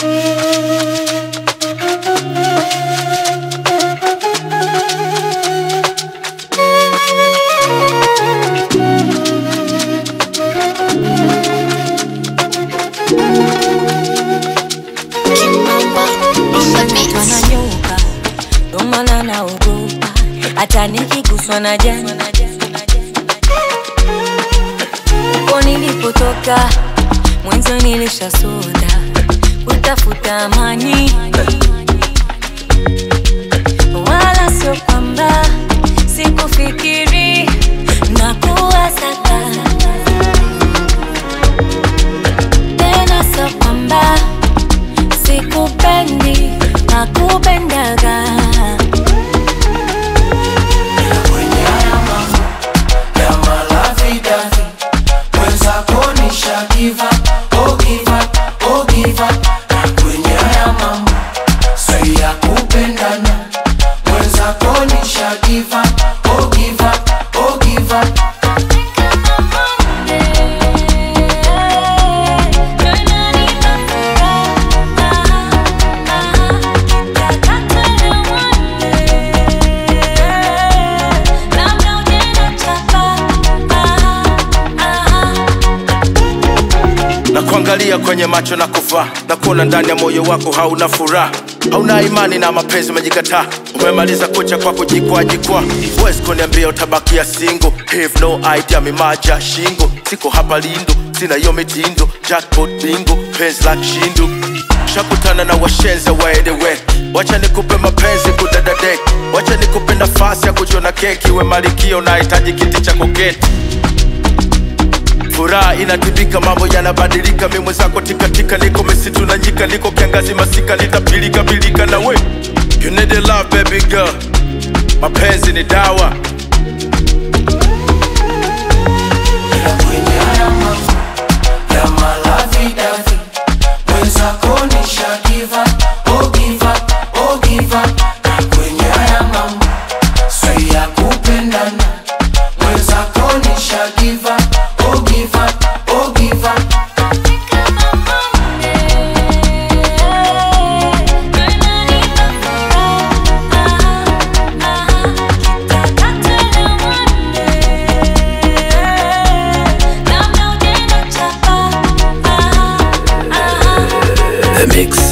Wananyoka ndo maana naogopa, hata nikiguswa na jani uko nilipotoka mwenzo nilishasota kutafuta amani, wala sio kwamba sikufikiri na kuwasaka tena, sio kwamba sikupendi nakupendaga kwenye haya mambo ya malavidavi mwenzako nisha give up, oh give up, oh give up. Na kwenye haya mambo si ya kupendana mwenzako nisha give up, oh give up, oh give up. na kuangalia kwenye macho na kuvaa na kuona ndani ya moyo wako hauna furaha hauna imani na mapenzi umejikataa umemaliza kucha kwa kujikwa jikwa huwezi kuniambia utabakia singo have no idea mimaja shingo siko hapa lindo sina hiyo mitindo jackpot bingo penzi la kishindo shakutana na washenze waedewe wacha nikupe mapenzi kudadadek wacha nikupe nafasi ya kujiona keki we malikio nahitaji kiti cha koketi furaha inatibika, mambo yanabadilika, mi mwenzako tikatika, niko misitu na nyika, niko kiangazi masika, litapilika pilika na we you need a love baby girl, mapenzi ni dawa Ila kwenye haya mambo ya malavidavi mwenzako nisha give up, oh give up, oh give up. Na kwenye haya mambo si ya kupendana mwenzako nisha give up, oh give up, oh give up. The mix.